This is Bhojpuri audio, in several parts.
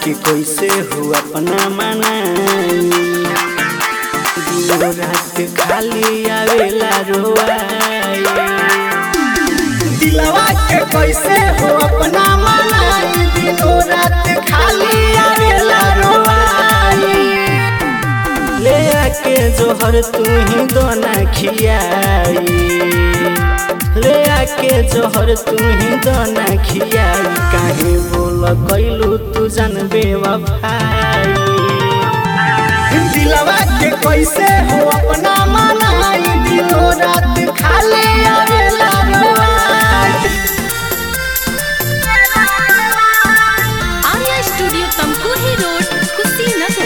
के कैसे हो अपना मनाई दिनो रात खाली आवेला रोवाई दिलवा के कैसे हो अपना मनाई दिनो रात खाली आवेला रोवाई ले आके जोहर तू ही दोना खियाई ले आके जोहर तू ही दोना खियाई काहे बोल कैलू तू जान बेवफाई दिलवा के कैसे हो अपना मनाई दिनो रात खाली आवेला रोवाई आर्या स्टूडियो तमकुही रोड कुशीनगर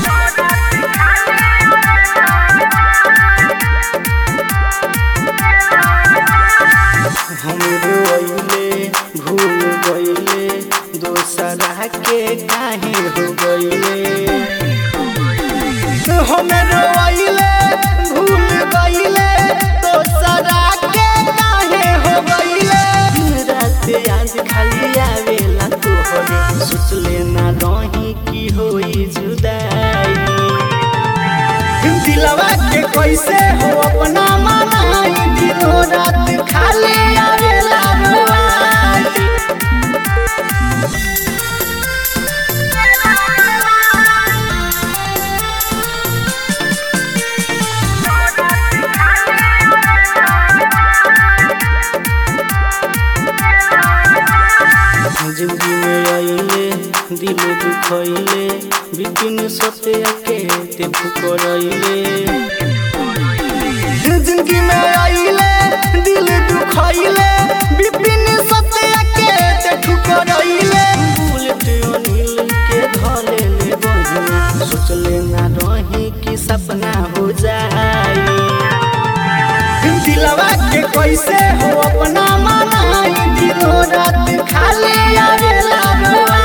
हम रोइले भूल गइले दोसरा के काहे हो गइले हम रोइले भूल गइले दोसरा के काहे हो गइले दिन रात आज खाली आवेला तोहरे सोचले ना रही की होई जुदाई दिलवा के कैसे हो अपना मनाई दिनो रात खाली आवेला रोवाई जिंदगी में आइले दिल दुखैले बिपिन सत्य के ते फुकरैले जिंदगी में आइले दिल दुखैले बिपिन सत्य के ते ठुकरैले बुलेट अनिल के धले ले बहिना सोचले ना रही कि सपना हो जाई दिलवा के कैसे हो अपना मनाई दिनो रात खाली आवेला रोआ